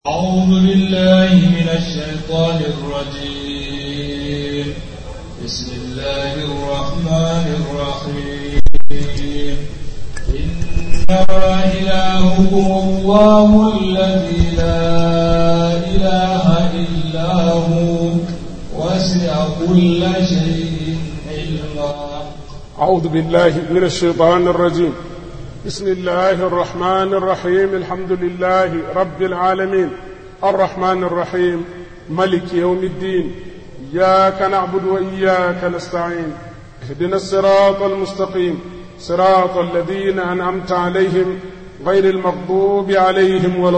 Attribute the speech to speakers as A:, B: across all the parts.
A: أعوذ بالله من الشيطان الرجيم بسم الله الرحمن الرحيم إنما إلهكم الله الذي لا إله إلا هو وسع كل شيء علما
B: أعوذ بالله من الشيطان الرجيم بسم الله الرحمن الرحيم الحمد لله رب العالمين الرحمن الرحيم ملك يوم الدين إياك نعبد وإياك نستعين اهدنا الصراط المستقيم صراط الذين أنعمت عليهم غير المغضوب عليهم ولا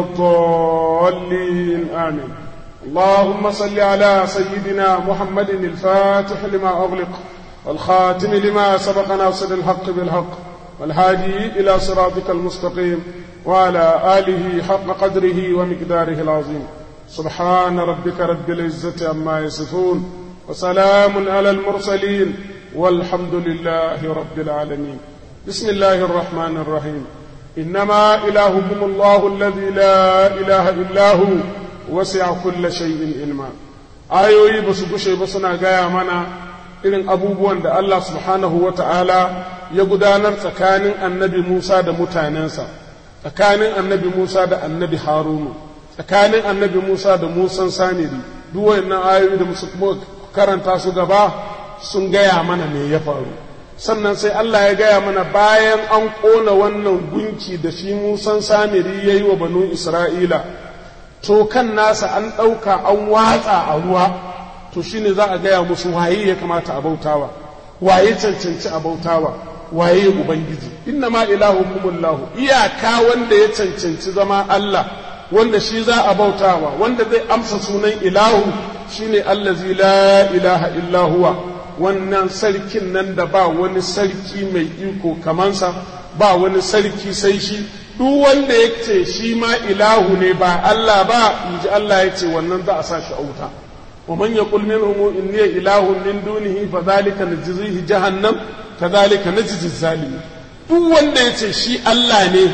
B: الضالين آمين اللهم صل على سيدنا محمد الفاتح لما أغلق والخاتم لما سبق ناصر الحق بالحق والهادي إلى صراطك المستقيم وعلى آله حق قدره ومقداره العظيم سبحان ربك رب العزة عما يصفون وسلام على المرسلين والحمد لله رب العالمين بسم الله الرحمن الرحيم إنما إلهكم الله الذي لا إله إلا هو وسع كل شيء علما ayoyi ba su gushe ba suna gaya mana irin abubuwan da Allah subhanahu wa ta'ala ya gudanar tsakanin annabi Musa da mutanensa, tsakanin annabi Musa da annabi Harunu, tsakanin annabi Musa da Musan Samiri, duk wayannan ayoyi da musu karanta su gaba sun gaya mana me ya faru. Sannan sai Allah ya gaya mana bayan an ƙona wannan gunki da shi Musan Samiri ya yi wa banu Isra'ila, to kan nasa an ɗauka an watsa a ruwa. to shine za a gaya musu waye ya kamata a bautawa waye cancanci a bautawa waye ubangiji inna ma ilahukumullahu iyaka wanda ya cancanci zama Allah wanda shi za a bautawa wanda zai amsa sunan ilahu shine allazi la ilaha illa huwa wannan sarkin nan da ba wani sarki mai iko kamansa ba wani sarki sai shi duk wanda ya ce shi ma ilahu ne ba Allah ba inji Allah ya ce wannan za a sa shi a wuta ومن يقول منهم إني إله من دونه فذلك نجزيه جهنم كذلك نجزي الظالمين duk wanda ya ce shi Allah ne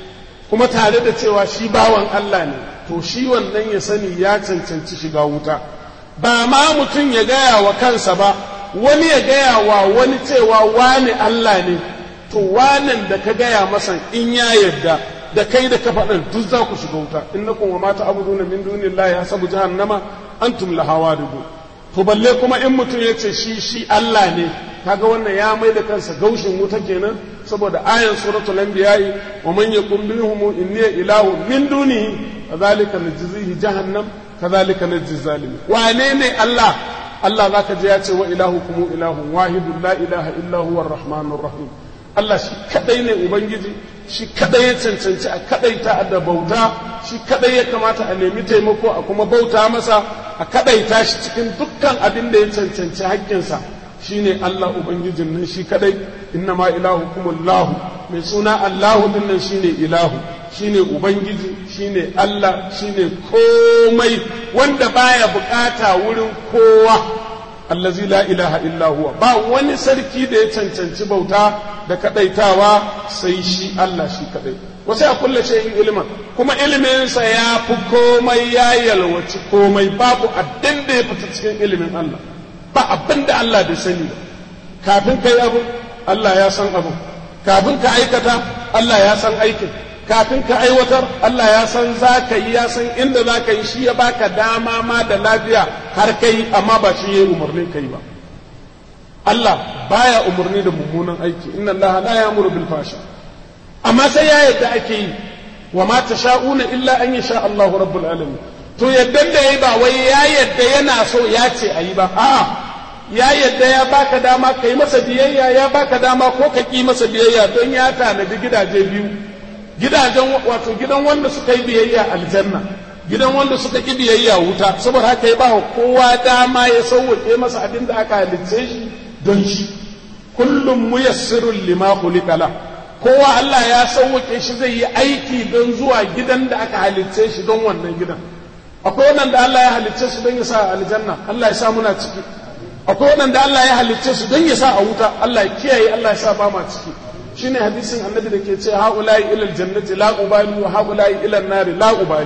B: kuma tare da cewa shi bawan Allah ne to shi wannan ya sani ya cancanci shiga wuta ba ma mutum ya gaya wa kansa ba wani ya gaya wa wani cewa wani Allah ne to wanan da ka gaya masa in ya yarda da kai da ka faɗin duk za ku shiga wuta innakum wa mata abuduna min dunillahi hasabu jahannama antum laha waridu to balle kuma in mutum ya ce shi shi Allah ne kaga wannan ya mai da kansa gaushin wuta kenan saboda ayan suratul anbiya'i wa man yaqum minhum inni ilahu min dunihi kadhalika najzihi jahannam kadhalika najzi zalimin wane ne Allah Allah zaka je ya ce wa ilahukum ilahun wahidun la ilaha illa huwa arrahmanur rahim Allah shi kadai ne ubangiji shi kadai ya cancanci a kadaita da bauta shi kadai ya kamata a nemi taimako a kuma bauta masa a kadaita shi cikin dukkan abin da ya cancanci haƙƙinsa shine Allah ubangijin nan shi kadai innama ilahukumullahu mai suna Allahu din nan shine ilahu shine ubangiji shine Allah shine komai wanda baya bukata wurin kowa allazi la ilaha illa huwa ba wani sarki da ya cancanci bauta da kadaitawa sai shi Allah shi kadai wasu a kulle shayin ilimin kuma iliminsa ya fi komai ya yalwaci komai babu abin da ya fita cikin ilimin Allah ba abin da Allah bai sani ba kafin kai abu Allah ya san abu kafin ka aikata Allah ya san aikin kafin ka aiwatar Allah ya san za ka yi ya san inda za ka yi shi ya baka dama ma da lafiya har kai amma ba shi ya yi umarnin kai ba Allah baya umarni da mummunan aiki inna Allah la ya'muru bil fasha amma sai ya yadda ake yi wa ma tasha'una illa an yasha Allah rabbul alamin to yaddan da yayi ba wai ya yadda yana so ya ce ayi ba a'a ya yadda ya baka dama kai masa biyayya ya baka dama ko ka ki masa biyayya don ya tanadi gidaje biyu gidajen wato gidan wanda suka yi biyayya aljanna gidan wanda suka ki biyayya wuta saboda haka ya ba kowa dama ya sauwake masa abin da aka halicce shi don shi kullum muyassirun lima khuliqa la kowa Allah ya sauwake shi zai yi aiki don zuwa gidan da aka halicce shi don wannan gidan akwai wanda Allah ya halicce su don ya sa aljanna Allah ya sa muna ciki akwai wanda Allah ya halicce su don ya sa a wuta Allah ya kiyaye Allah ya sa ba ma ciki shine hadisin annabi da ke ce haula'i ila aljannati la ubali wa haula'i ila nari la ubali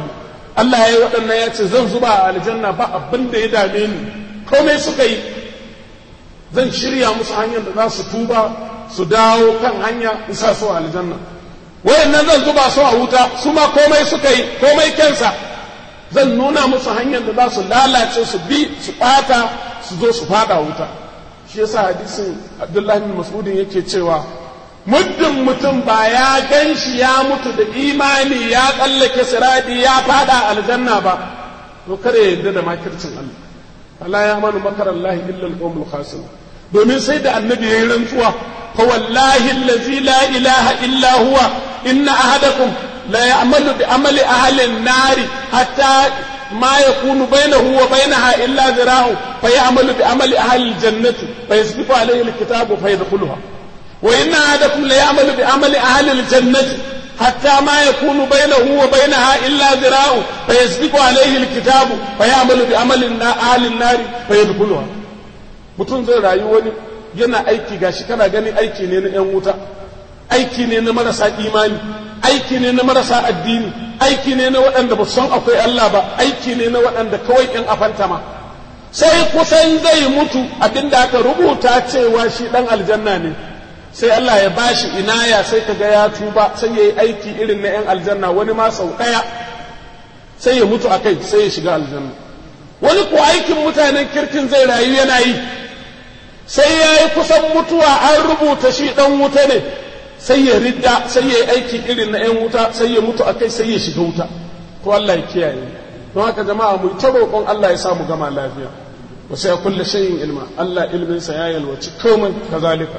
B: Allah ya yi waɗannan ya ce zan zuba a aljanna ba abin da ya dame ni komai suka yi zan shirya musu hanyar da za su tuba su dawo kan hanya in sa su a aljanna wayannan zan zuba su a wuta su ma komai suka yi komai kensa zan nuna musu hanyar da za su lalace su bi su ɓata su zo su fada wuta shi yasa hadisin abdullahi bin mas'udin yake cewa muddin mutum ba ya gan shi ya mutu da imani ya tsallake siradi ya fada aljanna ba to kare ya yarda da makircin Allah Allah ya manu makarar Allah illa al-qawmul khasirun domin sai da annabi yayin rantsuwa fa wallahi allazi la ilaha illa huwa inna ahadakum la ya'malu bi amali ahli an-nar hatta ما يكون بينه وبينها إلا ذراع فيعمل بعمل أهل الجنة فيسبق عليه الكتاب فيدخلها وإن أحدكم ليعمل بعمل أهل الجنة حتى ما يكون بينه وبينها إلا ذراع فيسبق عليه الكتاب فيعمل بعمل أهل النار فيدخلها mutum zai rayu wani yana aiki gashi kana gani aiki ne na 'yan wuta aiki ne na marasa imani aiki ne na marasa addini aiki ne na waɗanda ba san akwai Allah ba aiki ne na waɗanda kawai in afanta ma sai kusan zai mutu abinda aka rubuta cewa shi ɗan aljanna ne sai Allah ya bashi inaya sai kaga ya tuba sai ya yi aiki irin na 'yan aljanna wani ma sau ɗaya sai ya mutu a kai sai ya shiga aljanna wani ko aikin mutanen kirkin zai rayu yana yi sai ya yi kusan mutuwa an rubuta shi ɗan wuta ne sai ya ridda sai ya yi aiki irin na 'yan wuta sai ya mutu a kai sai ya shiga wuta to Allah ya kiyaye don haka jama'a mu ta roƙon Allah ya samu gama lafiya wa sai kulle shayin ilma Allah ilminsa ya yalwaci komai kazalika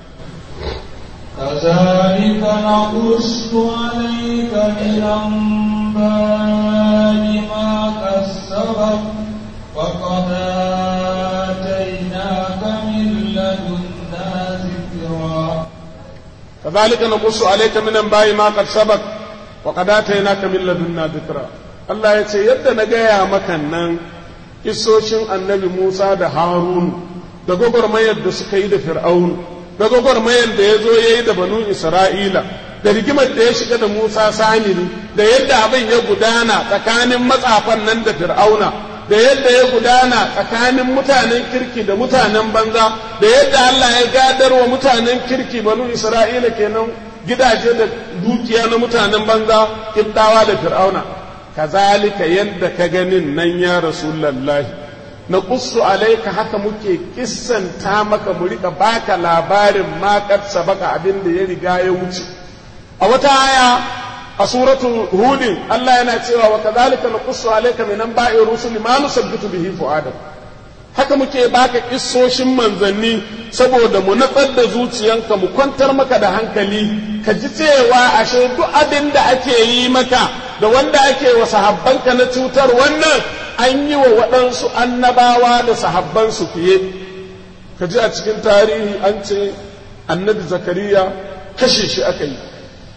A: كذلك نقص عليك من أنباء ما كسبت وقد آتيناك من لدنا ذكرا
B: كذلك نقص عليك من انباء ما قد سبق وقد اتيناك من لدنا ذكرا Allah ya ce yadda na gaya maka nan isoshin annabi Musa da Harun da gwagwarmayar da suka yi da Fir'aun da gwagwarmayar da ya zo ya yi da banu Isra'ila da rigimar da ya shiga da Musa Samiri da yadda abin ya gudana tsakanin matsafan nan da Fir'auna da yadda ya gudana tsakanin mutanen kirki da mutanen banza da yadda Allah ya gadar wa mutanen kirki banu Isra'ila kenan gidaje da dukiya na mutanen banza kibdawa da fir'auna kazalika yadda ka ganin nan ya rasulullahi na qussu alaika haka muke kissanta maka mu rika baka labarin ma sabaka abin da ya riga ya wuce a wata aya a suratu hudin Allah yana cewa wa kadhalika naqussu alayka min anba'i rusuli ma nusabbitu bihi fu'adak haka muke baka kissoshin manzanni saboda mu natsar da zuciyanka mu kwantar maka da hankali ka ji cewa ashe duk abin da ake yi maka da wanda ake wa sahabbanka na cutar wannan an yi wa waɗansu annabawa da sahabbansu fiye ka ji a cikin tarihi an ce annabi zakariya kashe shi aka yi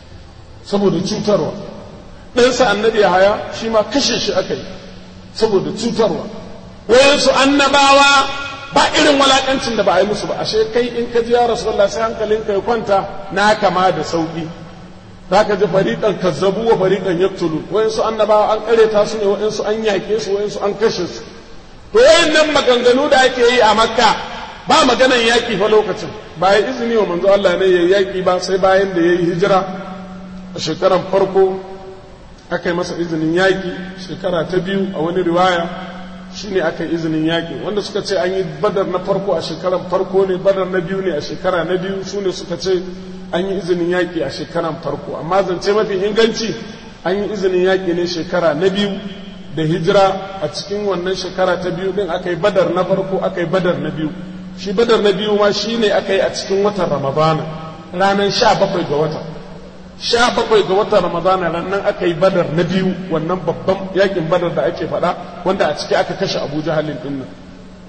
B: saboda cutarwa ɗansa annabi haya shi ma kashe shi aka yi saboda cutarwa wayansu annabawa ba irin walakancin da ba a yi musu ba ashe kai in ka ji ya rasulullah sai hankalinka ya kwanta na kama da sauki za ka ji fariƙan kazzabu wa fariƙan yaktulu wayansu annabawa an ƙareta su ne wayansu an yaƙe su wayansu an kashe su to wayannan maganganu da ake yi a makka ba maganan yaƙi fa lokacin ba ya izini wa manzo Allah ne ya yaƙi ba sai bayan da ya yi hijira a shekaran farko aka yi masa izinin yaƙi shekara ta biyu a wani riwaya shine aka yi izinin yaƙi wanda suka ce an yi badar na farko a shekaran farko ne badar na biyu ne a shekara na biyu su ne suka ce an yi izinin yaƙi a shekaran farko amma zance mafi inganci an yi izinin yaƙi ne shekara na biyu da hijira a cikin wannan shekara ta biyu din aka yi badar na farko aka yi badar na biyu shi badar na biyu ma shi ne aka yi a cikin watan ramadana ranar sha bakwai ga wata sha bakwai ga watan ramadana ranar aka yi badar na biyu wannan babban yakin badar da ake faɗa wanda a ciki aka kashe abu jahalin din nan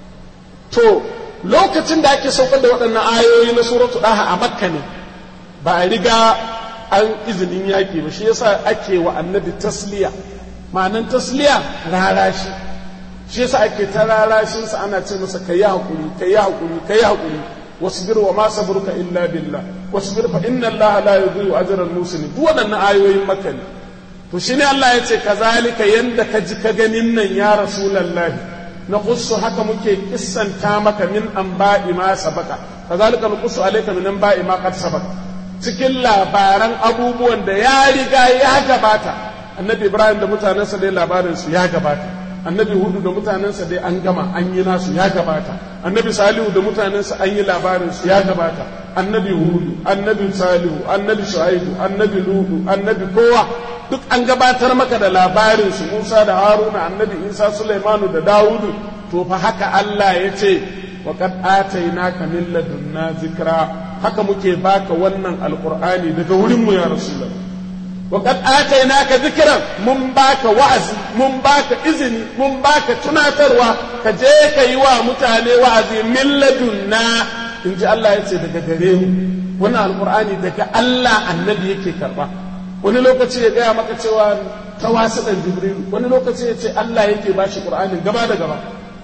B: to lokacin da ake saukar da waɗannan ayoyi na suratu ɗaha a makka ne ba a riga an izinin yaƙi ba shi yasa ake wa annabi tasliya ma'anan tasliya rarashi shi yasa ake ta rarashinsa ana ce masa ka yi haƙuri ka yi haƙuri ka yi haƙuri wasbir wa ma sabruka illa billah wasbir fa inna Allah la yudhi'u ajra al-muslimin duk waɗannan ayoyin makka ne to shine Allah ya ce kazalika yanda ka ji ka ganin nan ya rasulullahi na qussu haka muke kissanta maka min anba'i ma sabaka kazalika nuqussu alayka min anba'i ma qad sabaka cikin labaran abubuwan da ya riga ya gabata annabi ibrahim da mutanensa dai labarin su ya gabata annabi hudu da mutanensa dai an gama an yi nasu ya gabata annabi salihu da mutanensa an yi labarin su ya gabata annabi hudu annabi salihu annabi shu'aibu annabi ludu annabi kowa duk an gabatar maka da labarin su musa da haruna annabi isa sulaimanu da dawudu to fa haka allah ya ce wa qad atainaka min ladunna zikra haka muke baka wannan alqur'ani daga wurin mu ya rasulullah wa qad atainaka zikran mun baka wa'azi mun baka izini mun baka tunatarwa ka je ka yi wa mutane wa'azi min ladunna in ji Allah ya ce daga gare mu wannan alqur'ani daga Allah annabi yake karba wani lokaci ya gaya maka cewa ta wasu ɗan jibril wani lokaci ya ce Allah yake bashi qur'anin gaba da gaba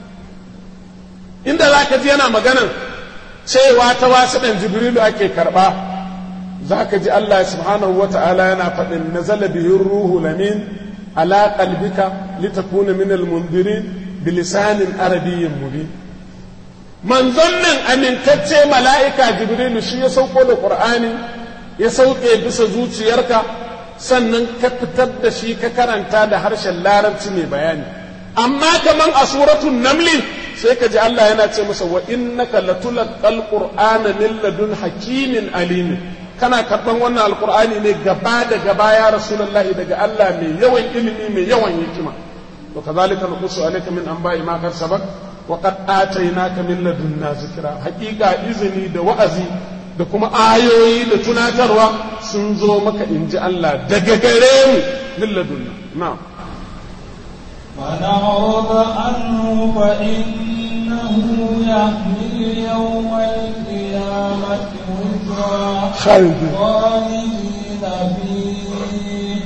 B: inda za ka ji yana maganan cewa ta wasu ɗan jibrilu ake karɓa za ka ji Allah subhanahu wa ta'ala yana faɗin na bihin ruhu lamin ala qalbika litakuna min almundirin bilisanin arabiyyin mubin manzon nan amintacce mala'ika jibrilu shi ya sauko da qur'ani ya sauke bisa zuciyarka sannan ka fitar da shi ka karanta da harshen larabci mai bayani amma kaman a suratul namli sai ka ji Allah yana ce masa wa innaka latulqal qur'ana min ladun hakimin alim kana karban wannan alqur'ani ne gaba da gaba ya rasulullahi daga Allah mai yawan ilimi mai yawan hikima to kazalika nuqsu alayka min anba'i ma qad sabaq wa qad atainaka min ladunna zikra haqiqa izini da wa'azi da kuma ayoyi da tunatarwa sun zo maka inji Allah daga gare mu min ladunna na'am
A: ونعرض عنه فإنه يحمل يوم القيامة وزرا
B: خالد
A: خالدين فيه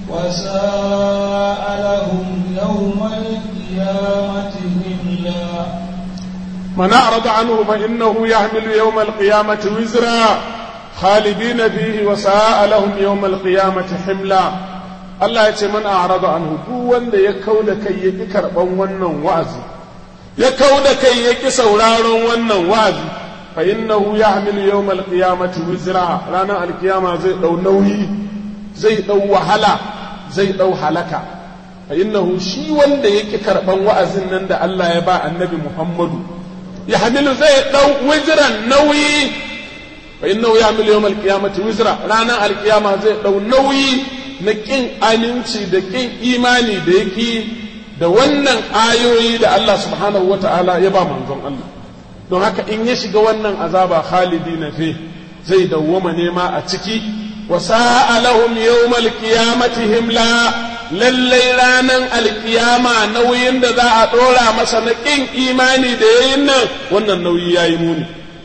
A: وساء لهم يوم القيامة هملا
B: من أعرض عنه فإنه يحمل يوم القيامة وزرا خالدين فيه وساء لهم يوم القيامة حملا Allah ya ce man a'rada anhu duk wanda ya kauda kai ya ki karban wannan wa'azi ya kauda kai ya ki sauraron wannan wa'azi fa innahu yahmilu yawm al-qiyamati wizra ranar al-qiyama zai dau nauyi zai dau wahala zai dau halaka fa innahu shi wanda ya ki karban wa'azin nan da Allah ya ba annabi Muhammadu yahmilu zai dau wizran nauyi fa innahu yahmilu yawm al-qiyamati wizra ranar al-qiyama zai dau nauyi na ƙin aminci da ƙin imani da yake da wannan ayoyi da Allah subhanahu wa ta'ala ya ba manzon Allah don haka in ya shiga wannan azaba khalidi na fi zai dawwama nema a ciki wa sa'alahum yawmal qiyamati himla lallai ranan alkiyama nauyin da za a ɗora masa na ƙin imani da yayin nan wannan nauyi yayi muni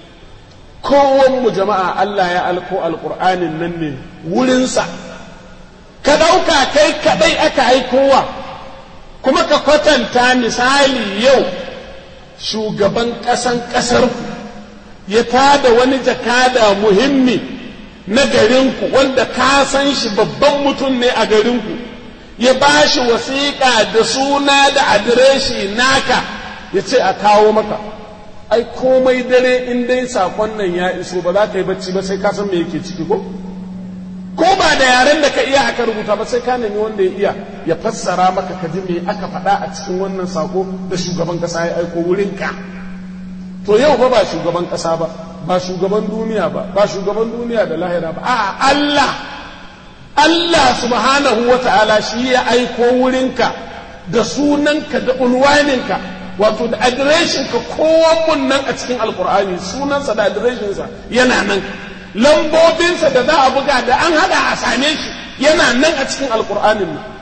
B: kowan mu jama'a Allah ya alko alqur'anin nan ne wurinsa ka ɗauka kai kaɗai aka haikowa kuma ka kwatanta misali yau shugaban ƙasan ƙasarku ya tada wani jakada muhimmi na garinku wanda ka san shi babban mutum ne a garinku ya ba shi wasiƙa da suna da adireshi naka ya ce a kawo maka ai komai dare in dai sakon nan ya iso ba za ka yi bacci ba sai ka san me yake ciki ko ko ba da yaren da ka iya aka rubuta ba sai ka nemi wanda ya iya ya fassara maka ka ji me aka faɗa a cikin wannan sako da shugaban ƙasa ya aiko wurinka to yau fa ba shugaban ƙasa ba ba shugaban duniya ba ba shugaban duniya da lahira ba a Allah Allah subhanahu wa ta'ala shi ya aiko wurinka da sunanka da unwaninka wato da adireshinka kowanne nan a cikin alkur'ani sunansa da adireshinsa yana nan lambobinsa da za a buga da an haɗa a same shi yana nan a cikin alkur'anin nan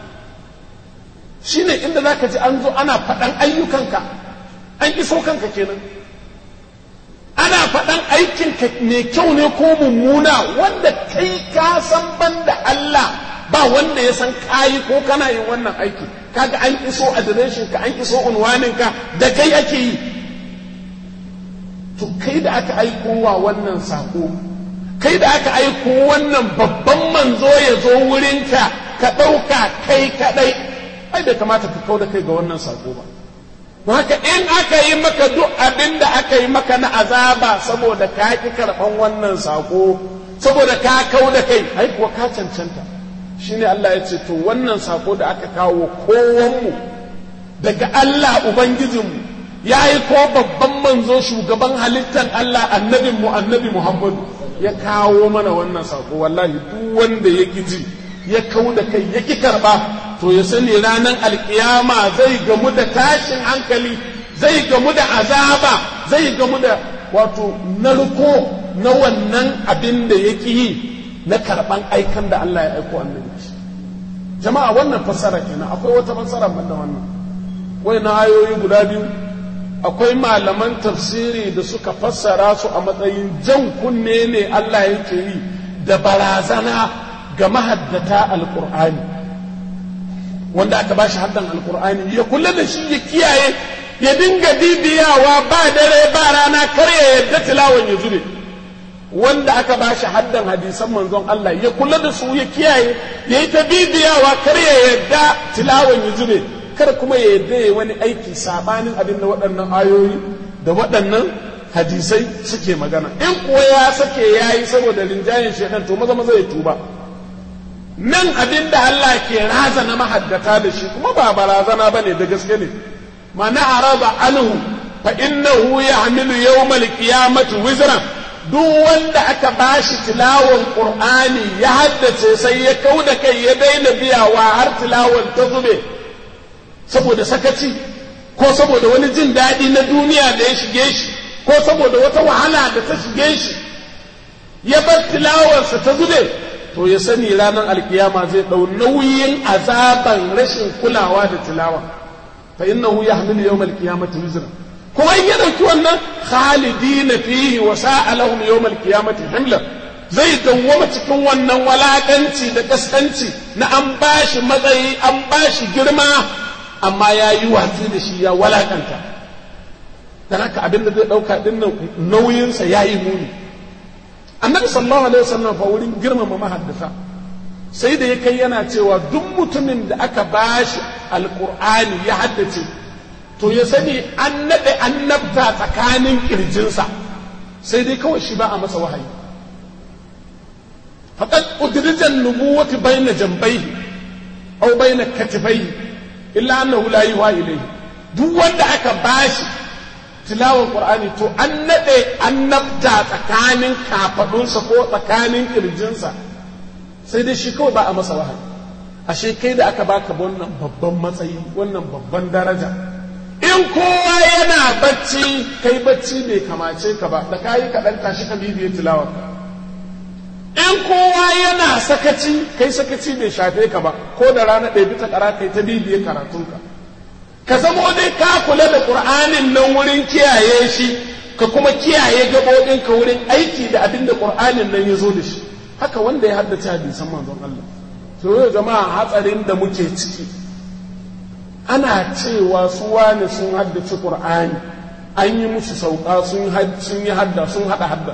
B: shi ne inda za ka ji an zo ana faɗan ayyukanka an iso kanka kenan ana faɗan aikinka mai kyau ne ko mummuna wanda kai ka san banda Allah ba wanda ya san kayi ko kana yin wannan aiki kaga an iso adireshin ka an iso unwaninka da kai ake yi to kai da aka aiko wa wannan sako kai da aka aiko wannan babban manzo ya zo wurinka ka ɗauka kai kaɗai ai bai kamata ka kau da kai ga wannan sako ba don haka in aka yi maka duk abin da aka yi maka na azaba saboda ka ki karɓan wannan sako saboda ka kau da kai ai kuwa ka cancanta shine Allah ya ce to wannan sako da aka kawo kowanmu daga Allah ubangijinmu ya yi ko babban manzo shugaban halittar Allah annabinmu annabi Muhammadu ya kawo mana wannan sako wallahi duk wanda ya ji ya kau da kai ya ki karɓa to ya sani ranar alkiyama zai gamu da tashin hankali zai gamu da azaba zai gamu da wato narko na wannan abin da ya yi na karɓan aikan da Allah ya aiko annabi jama'a wannan fassara kenan akwai wata fassara banda wannan wai na ayoyi guda biyu akwai malaman tafsiri da suka fassara su a matsayin jan kunne ne Allah yake yi da barazana ga mahaddata alkur'ani wanda aka ba shi haddan alkur'ani ya kula da shi ya kiyaye ya dinga bibiyawa ba dare ba rana kar ya yadda tilawan ya zube wanda aka ba shi haddan hadisan manzon Allah ya kula da su ya kiyaye ya yi ta bibiyawa kar ya yadda tilawan ya zube kar kuma ya yadda ya wani aiki sabanin abin da waɗannan ayoyi da waɗannan hadisai suke magana in kuwa ya sake ya yi saboda rinjayen shaidan to maza maza ya tuba nan abin da Allah ke razana mahaddata da shi kuma ba barazana ba ne da gaske ne mana araba anhu fa innahu yahmilu yawmal qiyamati wizran duk wanda aka bashi tilawan qur'ani ya haddace sai ya kauda kai ya daina biyawa har tilawan ta zube saboda sakaci ko saboda wani jin daɗi na duniya da ya shige shi ko saboda wata wahala da ta shige shi ya bar tilawarsa ta zube to ya sani ranar alkiyama zai ɗau nauyin azaban rashin kulawa da tilawa fa innahu yahmilu yawm alqiyamati wizra kuma in ya dauki wannan khalidina fihi wa sa'a lahum yawm alqiyamati himla zai dawwama cikin wannan walakanci da kaskanci na an bashi matsayi an bashi girma amma ya yi watsi da shi ya walakanta dan haka abin da zai dauka dinnan nauyinsa ya yi muni annabi sallallahu alaihi wasallam fa wurin girmama mahaddasa sai da ya kai yana cewa duk mutumin da aka bashi alqur'ani ya haddace to ya sani an nade annabta tsakanin kirjinsa sai dai kawai shi ba a masa wahayi faqad udrijan nubuwati bayna jambayhi aw bayna katifayhi illa annahu la yuha ilayhi duk wanda aka bashi tilawar qur'ani to an nade annabta tsakanin kafadunsa ko tsakanin kirjinsa sai dai shi kawai ba a masa wahayi ashe kai da aka baka wannan babban matsayi wannan babban daraja in kowa yana bacci kai bacci bai kamace ka ba da kayi kaɗan tashi ka bibiye tilawar in kowa yana sakaci kai sakaci bai shafe ka ba ko da rana ɗaya bita ƙara kai ta bibiye karatunka ka zama dai ka kula da ƙur'anin nan wurin kiyaye shi ka kuma kiyaye gaɓoɓinka wurin aiki da abin da ƙur'anin nan ya zo da shi haka wanda ya haddace hadisan manzon Allah to yau jama'a hatsarin da muke ciki ana cewa su wani sun haddace ƙur'ani an yi musu sauka sun yi hadda sun haɗa hadda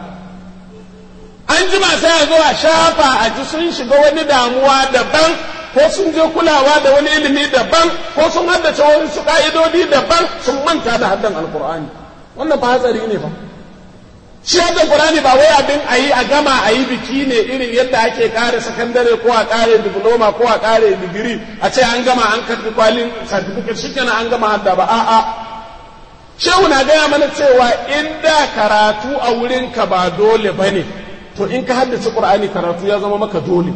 B: an jima sai a zo a shafa a ji sun shiga wani damuwa daban ko sun je kulawa da wani ilimi daban ko sun haddace wani su ka'idodi daban sun manta da haddan alkur'ani wannan ba hatsari ne fa shi haddan qur'ani ba wai abin a yi a gama a yi biki ne irin yadda ake kare sakandare ko a kare diploma ko a kare digiri a ce an gama an karbi kwalin certificate shikenan an gama hadda ba a'a shehu na gaya mana cewa in da karatu a wurinka ba dole ba ne to in ka haddace qur'ani karatu ya zama maka dole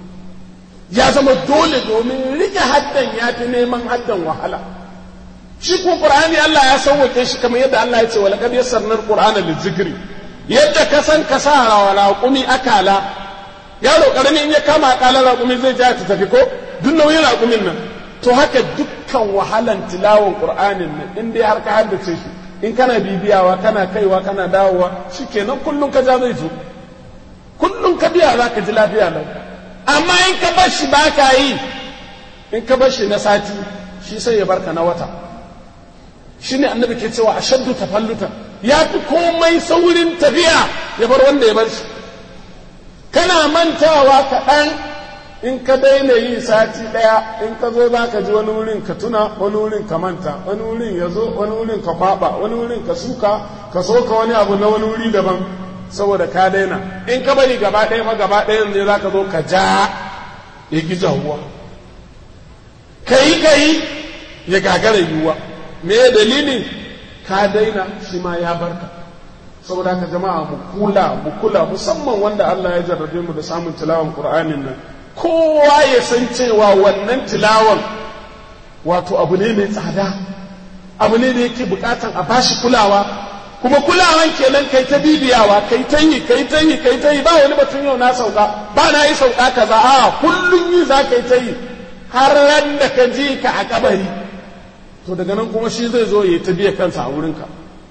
B: ya zama dole domin rike haddan ya fi neman haddan wahala shi ko qur'ani Allah ya sauwake shi kamar yadda Allah ya ce wala qad yassarna al-qur'ana lizikri yadda ka san ka sa raƙumi akala yaro karami in ya kama akalar raƙumi zai ja ta tafi ko duk nauyin raƙumin nan to haka dukkan wahalan tilawan qur'anin nan in dai har ka haddace shi in kana bibiyawa kana kaiwa kana dawowa shikenan kullum ka ja zai zo kullum ka biya za ka ji lafiya lau amma in ka bar shi ba ka yi in ka bar shi na sati shi sai ya barka na wata shi ne annabi ke cewa ashaddu tafalluta ya fi komai saurin tafiya ya bar wanda ya bar shi kana mantawa kaɗan in ka daina yi sati ɗaya in ka zo za ka ji wani wurin ka tuna wani wurin ka manta wani wurin ya zo wani wurin ka kwaɓa wani wurin ka suka ka soka wani abu na wani wuri daban saboda ka daina in ka bari gaba ɗaya ma gaba ɗayan ne za ka zo ka ja ya ki jahuwa ka yi ka yi ya gagara yiwuwa me dalilin ka daina shi ma ya barka saboda haka jama'a mu kula mu kula musamman wanda Allah ya jarrabe mu da samun tilawan Qur'anin nan kowa ya san cewa wannan tilawan wato abu ne mai tsada abu ne da yake bukatan a bashi kulawa kuma kulawan kenan kai ta bibiyawa kai ta yi kai ta yi kai ta yi ba wani batun yau na sauka ba na yi sauka kaza a kullun yi za ka yi ta yi har ran da ka ji ka a kabari to daga nan kuma shi zai zo ya ta biya kansa a wurinka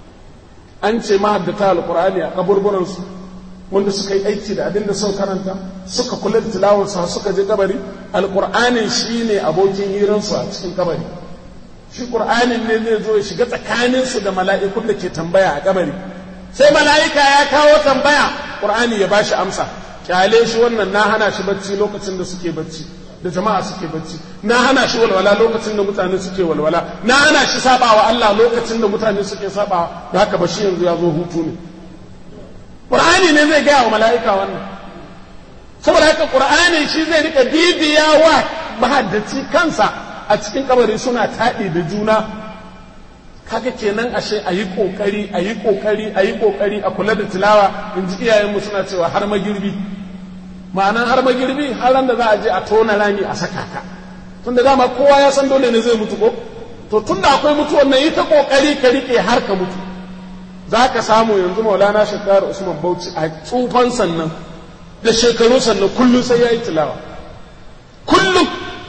B: an ce mahaddata alkur'ani a kaburburansu wanda suka yi aiki da abin da suka karanta suka kula da tilawarsa suka je kabari alkur'anin shi ne abokin hiransu a cikin kabari shi qur'anin ne zai zo ya shiga tsakaninsu da mala'ikun da ke tambaya a kabari sai mala'ika ya kawo tambaya qur'ani ya bashi amsa kyale shi wannan na hana shi bacci lokacin da suke bacci da jama'a suke bacci na hana shi walwala lokacin da mutane suke walwala na hana shi sabawa Allah lokacin da mutane suke sabawa da haka ba shi yanzu ya zo hutu ne Qur'ani ne zai gaya wa mala'ika wannan saboda haka Qur'ani shi zai rika bibiya wa mahaddaci kansa a cikin kabari suna taɗi da juna kaga kenan ashe a yi ƙoƙari a yi ƙoƙari a yi ƙoƙari a kula da tilawa in ji iyayenmu suna cewa har magirbi ma'anan har magirbi har ran da za a je a tona rami a saka ka tun da dama kowa ya san dole ne zai mutu ko to tun da akwai mutuwan nan yi ta kokari ka rike har ka mutu za ka samu yanzu maulana shekaru usman bauchi a tsufan sannan da shekaru sannan kullum sai ya yi tilawa kullum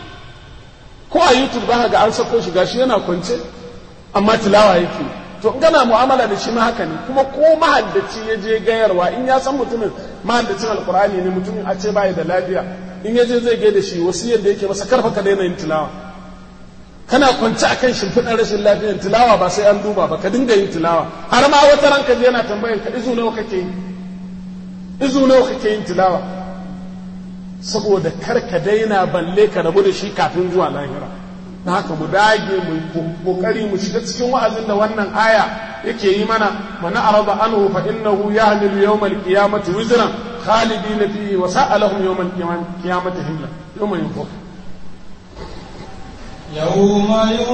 B: ko a youtube ba ga an sako shi gashi yana kwance amma tilawa yake to in gana mu'amala da shi ma haka ne kuma ko mahaddaci ya je gayarwa in ya san mutumin mahaddacin alkur'ani ne mutumin a ce bai da lafiya in ya je zai gaida shi wasu yadda yake masa karfa ka daina yin tilawa kana kwance akan shimfiɗar rashin lafiyar tilawa ba sai an duba ba ka dinga yin tilawa har ma wata ranka je yana tambayan ka izu nawa kake yi izu nawa kake yin tilawa saboda kar ka daina balle ka rabu da shi kafin zuwa lahira na haka mu dage mu kokari mu shiga cikin wa'azin da wannan aya yake yi mana mana arada anhu fa innahu yahmilu yawmal qiyamati wizran khalidina fihi wa sa'alahum yawmal qiyamati himla yawma yunfaq
A: يوم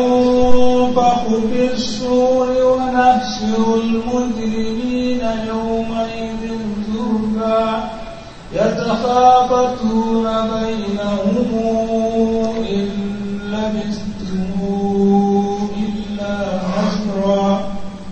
A: ينفخ في الصور ونحشر المجرمين يومئذ زرقا يتخافتون بينهم إن لبثتم إلا عشرا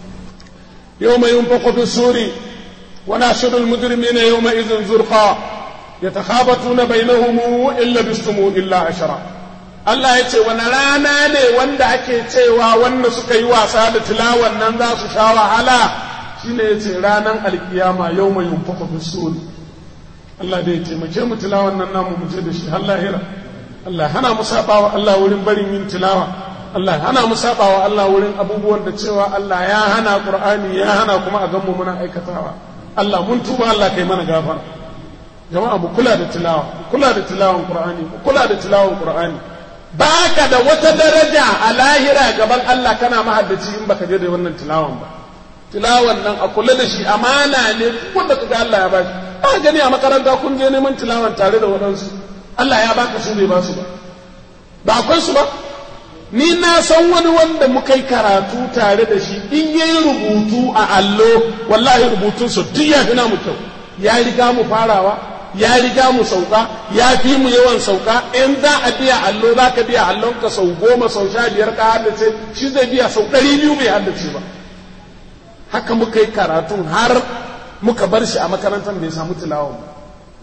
B: يوم ينفخ في السور ونحشر المجرمين يومئذ زرقا يتخافتون بينهم إن لبثتم إلا عشرا Allah ya ce wani rana ne wanda ake cewa wanda suka yi wasa da tilawan nan za su sha wahala shine ya ce ranar alkiyama yau mai yunfafa fi suri Allah da ya taimake mu tilawan nan namu mu je da shi har lahira Allah hana mu sabawa Allah wurin barin yin tilawa Allah hana mu sabawa Allah wurin abubuwan da cewa Allah ya hana Qur'ani ya hana kuma a ganmu muna aikatawa Allah mun tuba Allah kai mana gafara jama'a mu kula da tilawa mu kula da tilawan Qur'ani mu kula da tilawan Qur'ani baka da wata daraja a lahira gaban Allah kana mahaddaci in baka je da wannan tilawan ba tilawan nan a kula da shi amana ne wanda kaga Allah ya bashi ba gani a makaranta kun je neman tilawan tare da waɗansu Allah ya baka su bai ba su ba ba akwai su ba ni na san wani wanda muka yi karatu tare da shi in yayi rubutu a allo wallahi rubutunsa duk ya fi namu kyau ya riga mu farawa ya riga mu sauka ya fi mu yawan sauka in za a biya allo za ka biya allon ka sau goma sau sha biyar ka haddace shi zai biya sau ɗari biyu bai haddace ba haka muka yi karatu har muka bar shi a makarantar bai samu tilawan ba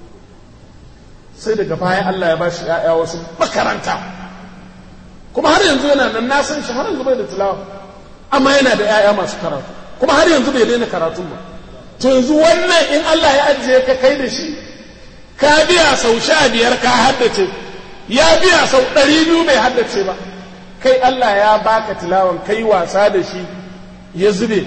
B: sai daga baya Allah ya bashi ‘ya'ya wasu makaranta kuma har yanzu yana nan na san shi har yanzu bai da tilawa amma yana da ‘ya'ya masu karatu kuma har yanzu bai daina karatun ba to yanzu wannan in Allah ya ajiye ka kai da shi ka biya sau sha biyar ka haddace ya biya sau ɗari biyu bai haddace ba kai Allah ya baka tilawan kai wasa da shi ya zube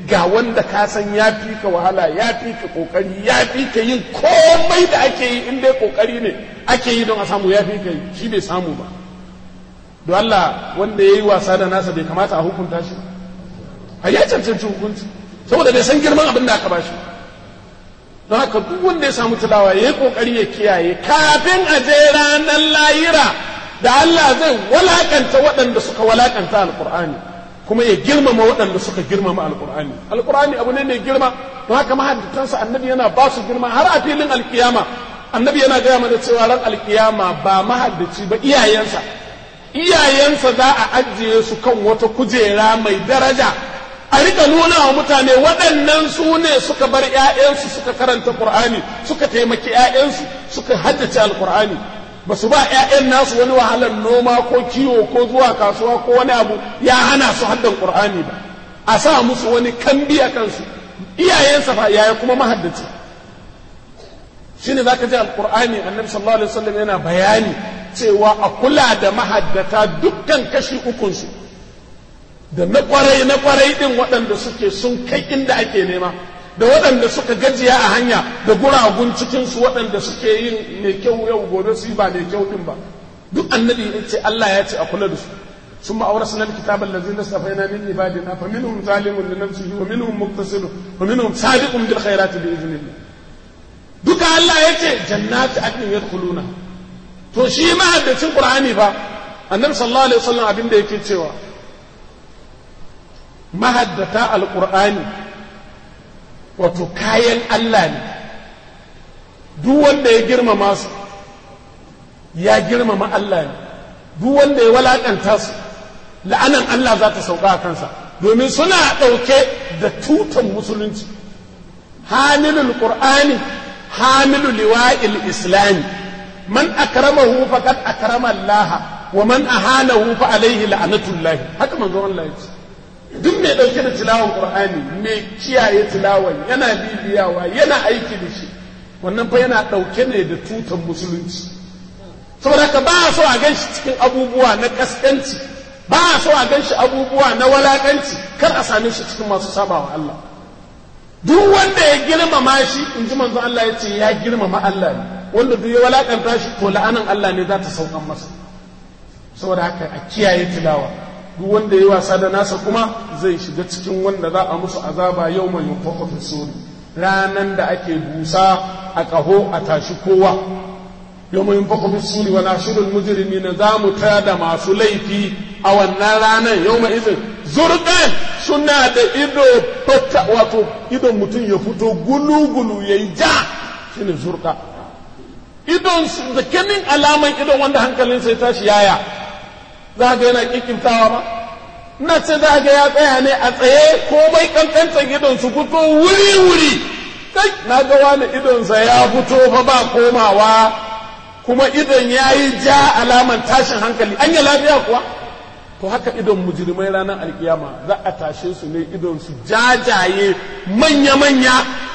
B: ga wanda ka san ya fi ka wahala ya fi ka kokari ya fi ka yin komai da ake yi in dai kokari ne ake yi don a samu ya fi ka yi shi bai samu ba don Allah wanda ya yi wasa da nasa bai kamata a hukunta shi a ya cancanci hukunci saboda bai san girman abin da aka ba shi don haka duk wanda ya samu tilawa ya yi kokari ya kiyaye kafin a je ranar layira da Allah zai walakanta waɗanda suka walakanta alkur'ani kuma ya girmama waɗanda suka girmama alkur'ani alkur'ani abu ne mai girma don haka mahaddatansa annabi yana ba su girma har a filin alkiyama annabi yana gaya mana cewa ran alkiyama ba mahaddaci ba iyayensa iyayensa za a ajiye su kan wata kujera mai daraja a rika nuna wa mutane waɗannan su ne suka bar 'ya'yansu suka karanta qur'ani suka taimaki 'ya'yansu suka haddace alkur'ani ba su ba 'ya'yan nasu wani wahalar noma ko kiwo ko zuwa kasuwa ko wani abu ya hana su haddan qur'ani ba a sa musu wani kambi a kansu iyayensa fa yaya kuma mahaddaci shine zaka ji alqur'ani annabi sallallahu alaihi wasallam yana bayani cewa a kula da mahaddata dukkan kashi ukun su da na kwarai na kwarai din waɗanda suke sun kai inda ake nema da waɗanda suka gajiya a hanya da guragun cikinsu waɗanda suke yin mai kyau yau gobe su yi ba mai kyau ɗin ba duk annabi ya ce Allah ya ce a kula da su ثم أورثنا الكتاب الذين اصطفينا من عبادنا فمنهم ظالم لنفسه ومنهم مقتصد ومنهم سابق بالخيرات بإذن الله duka Allah ya ce jannati adnin yadkhuluna to shi ma haddacin Qur'ani fa annabi sallallahu alaihi wasallam abin da yake cewa mahaddata alqur'ani wato kayan Allah ne duk wanda ya girmama su ya girmama Allah ne duk wanda ya walakanta su la'anan Allah za ta sauka a kansa domin suna ɗauke da tutan musulunci hamilul qur'ani hamilu liwa'il islami man akramahu faqad akrama Allah wa man ahanahu fa alaihi la'natullahi haka manzon Allah ya ce duk mai ɗauke da tilawan qur'ani mai kiyaye tilawan yana bibiyawa yana aiki da shi wannan fa yana ɗauke ne da tutan musulunci saboda haka ba a so a gan shi cikin abubuwa na kaskanci ba a so a gan shi abubuwa na walakanci kar a same shi cikin masu sabawa Allah duk wanda ya girmama shi in ji manzon Allah ya ce ya girmama Allah ne wanda duk ya walakanta shi to la'anan Allah ne za ta saukan masa saboda haka a kiyaye tilawa duk wanda ya wasa da nasa kuma zai shiga cikin wanda za a musu azaba yau mai yunfaqa fi suri ranan da ake busa a ƙaho a tashi kowa yau mai yunfaqa fi suri wa nashirul mujrimina za mu tada masu laifi a wannan ranar yau mai izin zurgan suna da ido fata wato idon mutum ya fito gulu-gulu ya yi ja shine zurka idon da kenin alaman idon wanda hankalinsa ya tashi yaya za ga yana kikimtawa ba ina ce za ga ya tsaya ne a tsaye komai kankantar idon su fito wuri-wuri kai na ga wani idonsa ya fito fa ba komawa kuma idon ya yi ja alaman tashin hankali an yi lafiya kuwa to haka idon mujrimai ranar alkiyama za a tashe su ne idon su jajaye manya-manya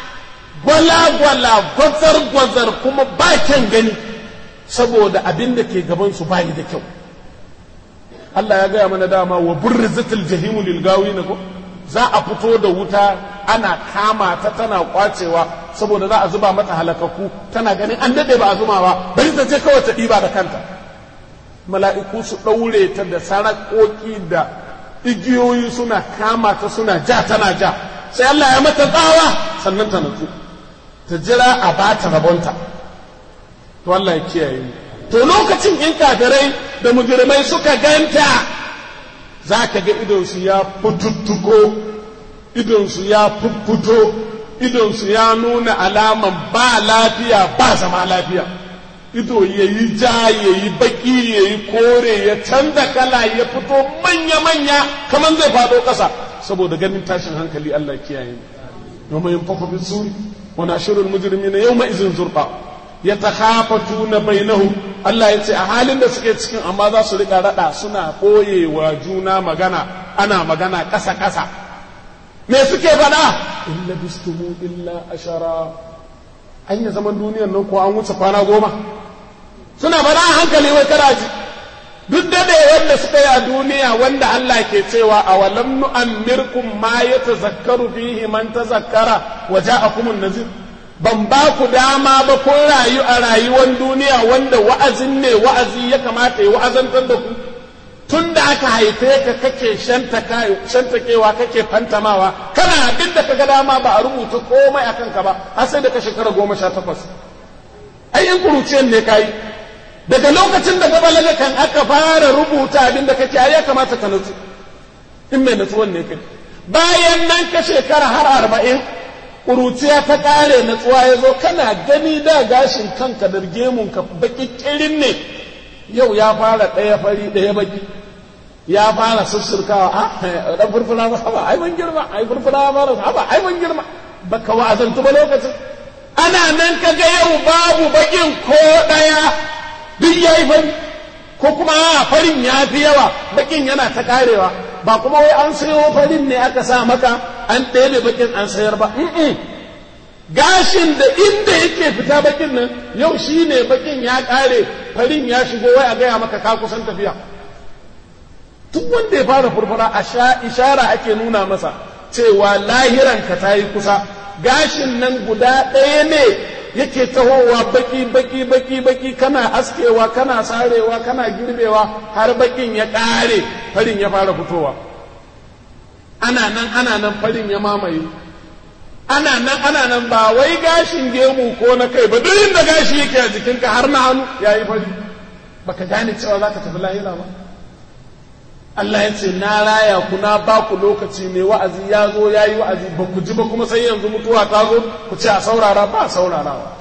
B: gwala-gwala gwazar-gwazar kuma ba kyan gani saboda abin da ke gaban su bayi da kyau Allah ya gaya mana dama wa burrizatul jahimu lil na ko za a fito da wuta ana kama ta tana kwacewa saboda za a zuba mata halakaku tana ganin an dade ba a zuma ba bari ta je kawai ta ɗiba da kanta mala'iku su ɗaure ta da sarakoki da igiyoyi suna kama ta suna ja tana ja sai Allah ya mata tsawa sannan ta natsu ta jira a bata rabonta to Allah ya kiyaye mu to lokacin in kafirai da mujrimai suka ganta za ka ga idonsu ya fututtuko idonsu ya fuffuto idonsu ya nuna alaman ba lafiya ba zama lafiya ido ya yi ja ya yi baki ya yi kore ya canza kala ya fito manya-manya kamar zai faɗo ƙasa saboda ganin tashin hankali Allah kiyaye yau mai yin fafa bisu wa nashirul mujrimina yau ma izin zurqa ya takhafatuna bainahum Allah ya ce a halin da suke cikin amma za su riƙa raɗa suna ɓoyewa juna magana ana magana ƙasa ƙasa me suke faɗa illa bistumu illa ashara an yi zaman duniyar nan ko an wuce kwana goma suna faɗa a hankali wai karaji duk dade wanda suka yi a duniya wanda Allah ke cewa a walam nu'ammirkum ma yatazakkaru fihi man tazakkara wa ja'akumun nazir ban ba ku dama ba kun rayu a rayuwar duniya wanda wa'azin ne wa'azi ya kamata ya wa'azantar da ku tun da aka haife ka kake shantakewa kake fantamawa kana abin da kaga dama ba a rubuta komai akan ka ba har sai da ka shekara goma sha takwas ai in kuruciyar ne kayi daga lokacin da gaba kan aka fara rubuta abin da kake ai ya kamata ka nutsu in mai nutsuwan ne kai bayan nan ka shekara har arba'in ƙuruciya ta ƙare natsuwa ya zo kana gani da gashin kanka da gemunka baki kirin ne yau ya fara ɗaya fari ɗaya baki ya fara sussurkawa a ɗan furfura ba haba ai mun girma ai furfura ba haba ai mun girma baka wa'azantu ba lokacin ana nan ka ga yau babu bakin ko ɗaya duk ya yi fari ko kuma farin ya fi yawa bakin yana ta karewa ba kuma wai an sayo farin ne aka sa maka an ɗebe bakin an sayar ba gashin da inda yake fita bakin nan yau shi ne bakin ya kare farin ya shigo wai a gaya maka ka kusan tafiya duk wanda ya fara furfura a ishara ake nuna masa cewa lahiranka ta yi kusa gashin nan guda ɗaya ne yake tahowa baki baki baki baki kana askewa kana sarewa kana girbewa har bakin ya ƙare farin ya fara fitowa ana nan ana nan farin ya mamaye ana nan ana nan ba wai gashin gemu ko na kai ba duk inda gashi yake a jikinka har na hannu ya yi fari baka gane cewa za ka tafi lahira ba Allah ya ce na raya ku na ba ku lokaci ne wa'azi ya zo ya yi wa'azi ba ku ji ba kuma sai yanzu mutuwa ta zo ku ce a saurara ba a saurarawa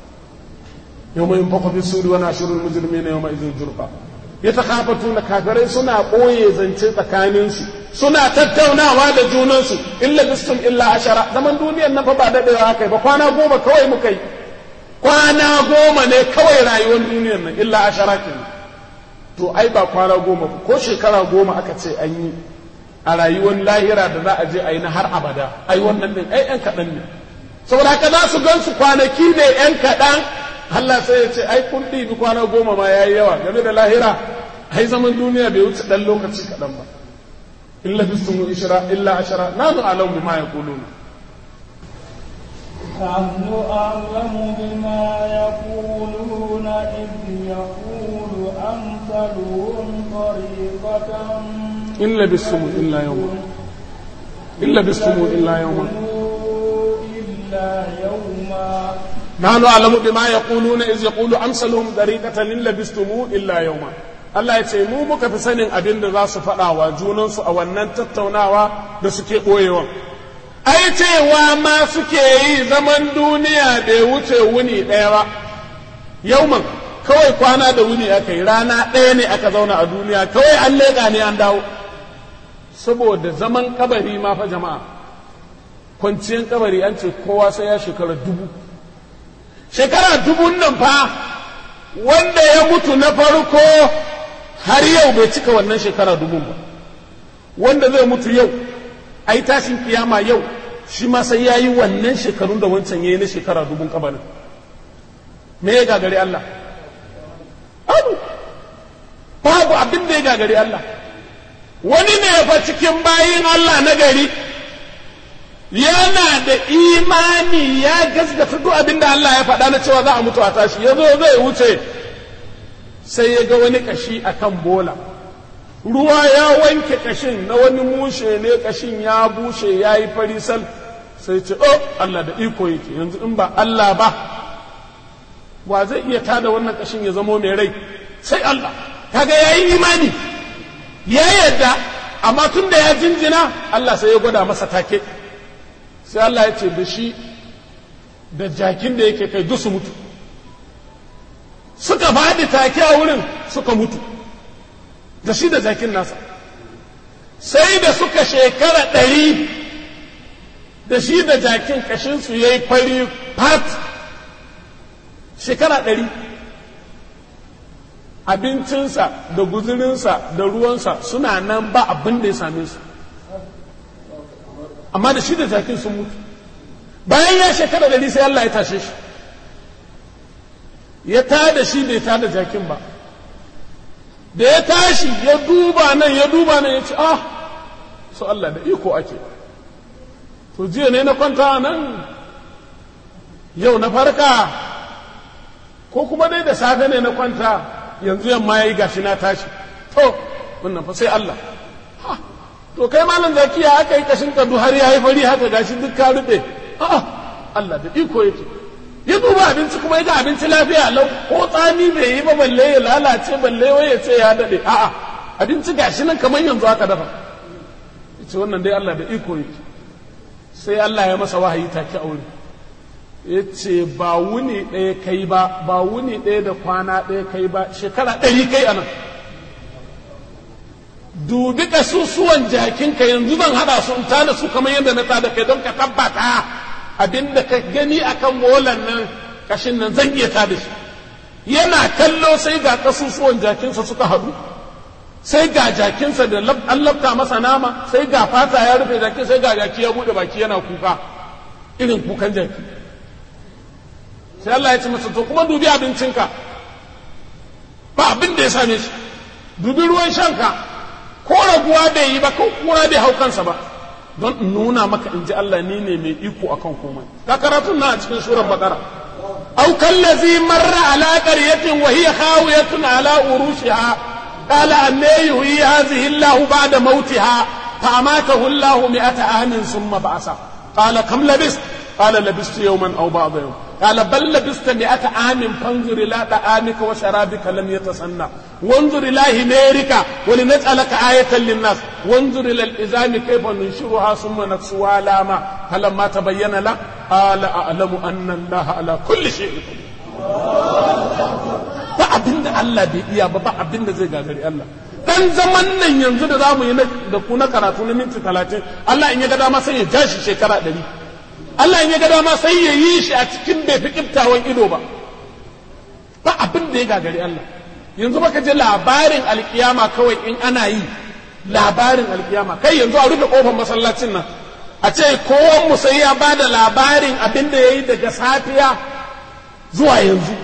B: yau mai fakwa fi suri wani ashirin mujirmi na yau mai izin jurfa ya ta kafatu na kafirai suna ɓoye zance tsakaninsu suna tattaunawa da junansu illa bistum illa ashara zaman duniyar nan fa ba daɗewa haka ba kwana goma kawai muka yi kwana goma ne kawai rayuwar duniyar nan illa ashara kenan to ai ba kwana goma ko shekara goma aka ce an yi a rayuwar lahira da za a je a yi na har abada ai wannan din ai yan kaɗan ne saboda haka za su gan su kwanaki ne yan kaɗan Allah sai ya ce ai kun ɗibi kwana goma ma yayi yawa game da lahira ai zaman duniya bai wuce ɗan lokaci kaɗan ba illa bistumu ishra illa ashara nanu alam bima yaquluna
A: نحن أعلم بما يقولون إذ يقول أمثلهم طريقة
B: إن لبثتم إلا يوما إن لبثتم إلا يوما
A: إلا يوما
B: نحن أعلم بما يقولون إذ يقول أمثلهم طريقة إن لبثتم إلا يوما Allah ya ce mu muka fi sanin abin da za su faɗa wa junansu a wannan tattaunawa da suke ɓoyewa. ai cewa ma suke yi zaman duniya bai wuce wuni ɗaya ba yauman kawai kwana da wuni aka yi rana ɗaya ne aka zauna a duniya kawai an leƙa ne an dawo saboda zaman kabari ma fa jama'a kwanciyar kabari an ce kowa sai ya shekara dubu shekara dubun nan fa wanda ya mutu na farko har yau bai cika wannan shekara dubun ba wanda zai mutu yau a yi tashin kiyama yau shi ma sai ya yi wannan shekarun da wancan ya yi na shekara dubun kabarin me ya gagari Allah abu babu abin da ya gagari Allah wani ne fa cikin bayin Allah na gari yana da imani ya gaskata duk abin da Allah ya faɗa na cewa za a mutu a tashi ya zo zai wuce sai ya ga wani kashi akan bola ruwa ya wanke kashin na wani mushe ne kashin ya bushe ya yi farisal sai ce oh Allah da iko yake yanzu in ba Allah ba wa zai iya tada wannan kashin ya zamo mai rai sai Allah kaga ya yi imani ya yadda amma tun da ya jinjina Allah sai ya gwada masa take sai Allah ya ce da shi da jakin da yake kai dusu mutu suka faɗi take a wurin suka mutu da shi da jakin nasa sai da suka shekara ɗari da shi da jakin kashinsu ya yi fari fat shekara ɗari abincinsa da guzurinsa da ruwansa suna nan ba abin da ya same su amma da shi da jakin sun mutu bayan ya shekara ɗari sai Allah ya tashe shi ya tada shi bai tada jakin ba da ya tashi ya duba nan ya duba nan ya ce ah su Allah da iko ake to jiya ne na kwanta nan yau na farka ko kuma dai da safe ne na kwanta yanzu yamma ya yi gashi na tashi to wannan fa sai Allah to kai malam zakiya aka yi kashin kadu har ya yi fari haka gashi duk ka rube a'a Allah da iko yake ya duba abinci kuma ya ga abinci lafiya lau ko tsami bai yi ba balle ya lalace balle wai ya ce ya dade a'a abinci gashi nan kamar yanzu aka dafa yace wannan dai Allah da iko yake sai Allah ya masa wahayi take aure yace ba wuni ɗaya kai ba ba wuni ɗaya da kwana ɗaya kai ba shekara ɗari kai anan dubi kasusuwan jakinka yanzu zan hada su in tada su kamar yadda na tada kai don ka tabbata abinda ka gani akan molan nan kashin nan zan iya tada shi yana kallo sai ga kasusuwan jakinsa suka haɗu sai ga jakinsa da an labta masa nama sai ga fata ya rufe jaki sai ga jaki ya bude baki yana kuka irin kukan jaki sai Allah ya ce masa to kuma dubi abincinka ba abin da ya same shi dubi ruwan shanka ko raguwa bai yi ba ko kura bai hau kansa ba don in nuna maka in ji Allah ni ne mai iko akan komai ka karatun na a cikin surar bakara aw kallazi marra ala qaryatin wa hiya khawiyatun ala urushiha qala anna yuhyi hadhihi Allah ba'da mautiha fa amatahu Allah mi'ata amin thumma ba'asa qala kam labist qala labistu yawman aw ba'da yawm قال بل لبست مئة عام فانظر إلى طعامك وشرابك لم يتسنى وانظر إلى هميرك ولنجعلك آية للناس وانظر إلى الإزام كيف ننشرها ثم نكسوها لاما فلما تبين له قال أعلم أن الله على كل شيء قدير ba abin da Allah bai iya ba ba abin da zai gagari Allah dan zaman nan yanzu da zamu yi da ku na karatu na minti talatin Allah in ya ga dama sai ya ja shi shekara ɗari Allah in ya ga dama sai ya yi shi a cikin bai fi kiftawan ido ba ba abin da ya gagari Allah yanzu baka ji labarin alkiyama kawai in ana yi labarin alkiyama kai yanzu a rufe kofar masallacin nan a ce kowan mu sai ya ba da labarin abin da ya yi daga safiya zuwa yanzu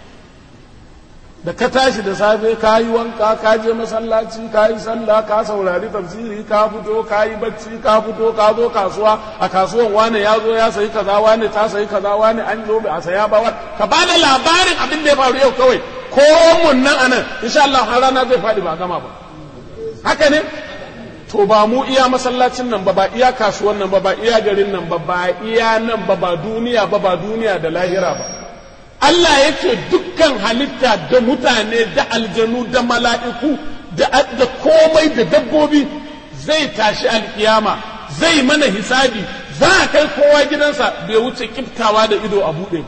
B: da ka tashi da safe ka yi wanka ka je masallaci ka yi sallah ka saurari tafsiri ka fito ka yi bacci ka fito ka zo kasuwa a kasuwan wane ya zo ya sayi kaza wane ta sayi kaza wane an zo a saya ba ka ba da labarin abin da ya faru yau kawai ko mun nan anan insha Allah har rana zai faɗi ba gama ba haka ne to ba mu iya masallacin nan ba ba iya kasuwan nan ba ba iya garin nan ba ba iya nan ba ba duniya ba ba duniya da lahira ba Allah yake dukkan halitta da mutane da aljanu da mala'iku da komai da dabbobi zai tashi alkiyama zai mana hisabi za a kai kowa gidansa bai wuce kiftawa da ido a buɗe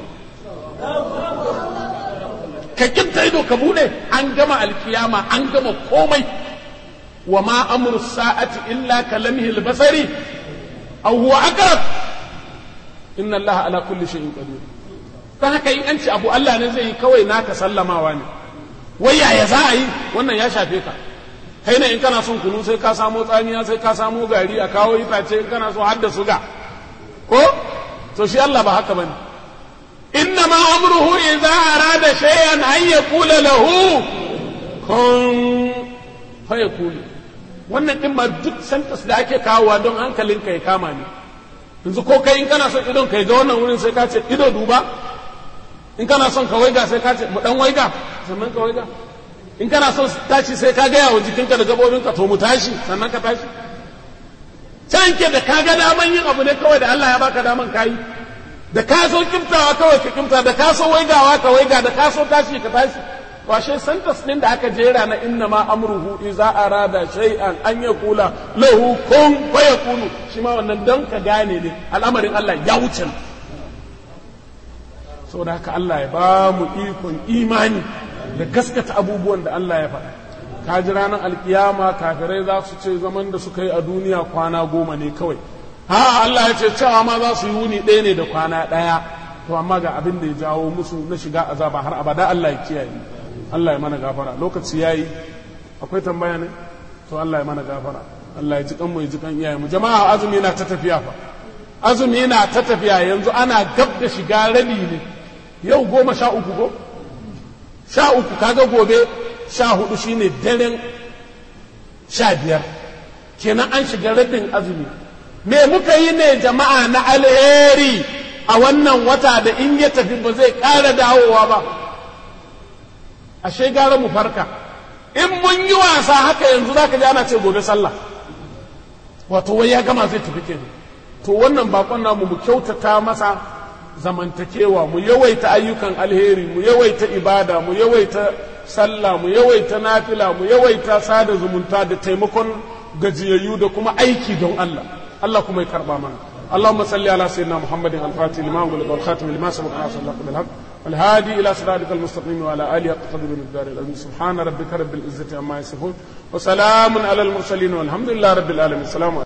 B: ka kifta ido ka buɗe an gama alkiyama an gama komai wa ma amru sa'ati illa kalamhi albasari aw huwa aqrab inna allaha ala kulli shay'in qadir don haka in an ce abu Allah ne zai yi kawai naka sallamawa ne wai yaya za a yi wannan ya shafe ka kai ne in kana son kunu sai ka samo tsamiya sai ka samo gari a kawo itace in kana so har da suga ko to shi Allah ba haka bane inna ma amruhu idza arada shay'an an yaqula lahu kun fayakulu wannan din ma duk santas da ake kawowa don hankalinka ya kama ne yanzu ko kai in kana son idon kai ga wannan wurin sai ka ce ido duba in kana son ka waiga sai ka ce mu dan waiga sannan ka waiga in kana son tashi sai ka gaya wa jikinka da gabobinka to mu tashi sannan ka tashi can ke da ka ga daman yin abu ne kawai da Allah ya baka daman kayi da ka so kimtawa kawai ka kimta da ka so waigawa ka waiga da ka so tashi ka tashi washe santas din da aka jera na inna ma amruhu iza arada shay'an an yakula lahu kun fayakunu shi ma wannan dan ka gane ne al'amarin Allah ya wuce saboda haka Allah ya ba mu ikon imani da gaskata abubuwan da Allah ya faɗa ka ji ranar alkiyama kafirai za su ce zaman da suka yi a duniya kwana goma ne kawai ha Allah ya ce cewa ma za su yi wuni ɗaya ne da kwana ɗaya to amma ga abin da ya jawo musu na shiga azaba har abada Allah ya kiyaye Allah ya mana gafara lokaci yayi akwai tambaya ne to Allah ya mana gafara Allah ya ji kan mu ya ji kan iyaye mu jama'a azumi na ta tafiya fa azumi na ta tafiya yanzu ana gab da shiga rabi ne yau goma sha uku ko sha uku kaga gobe sha hudu shine daren sha biyar kenan an shiga rabin azumi me muka yi ne jama'a na alheri a wannan wata da in ya tafi ba zai ƙara dawowa ba ashe gara mu farka in mun yi wasa haka yanzu zaka ji ana ce gobe sallah wato wai ya gama zai tafi kenan to wannan bakon namu mu kyautata masa zamantakewa mu yawaita ayyukan alheri mu yawaita ibada mu yawaita sallah mu yawaita nafila mu yawaita sada zumunta da taimakon gajiyayyu da kuma aiki don Allah Allah kuma ya karba mana اللهم صل على سيدنا محمد الفاتح لما أغلق والخاتم لما سبق ناصر الله بالحق والهادي إلى صراطك المستقيم وعلى آله قدر المقدار العظيم سبحان ربك رب العزة عما يصفون وسلام على المرسلين والحمد لله رب العالمين السلام عليكم